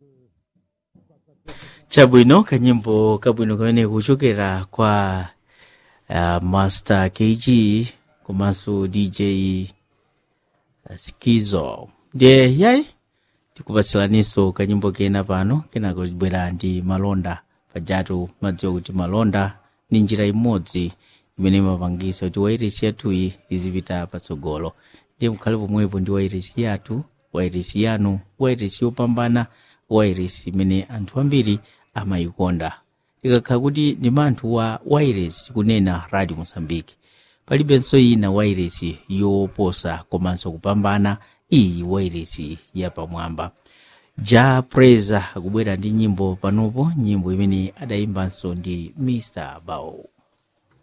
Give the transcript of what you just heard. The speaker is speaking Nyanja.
chabwino kanyimbo kabwino kamene kuchokera kwa uh, master kg komanso dj uh, skizo ndiye yayi tikupatsiraninso kanyimbo kena pano kenako tibwera ndi malonda pajatu madziwa kuti malonda ndi njira imodzi imene imapangisa kuti wairesi yathuyi izipita patsogolo ndiye mukhale pomwepo ndi wairesi yathu wairesi yanu wairesi yopambana wairesi imene anthu ambiri amayikonda ikakhala kuti ndi manthu wa wairesi tikunena radio mosambiki palibenso ina wairesi yoposa komanso kupambana iyi wairesi yapamwamba ja preza akubwera ndi nyimbo panopo nyimbo imene adayimbanso ndi mr bao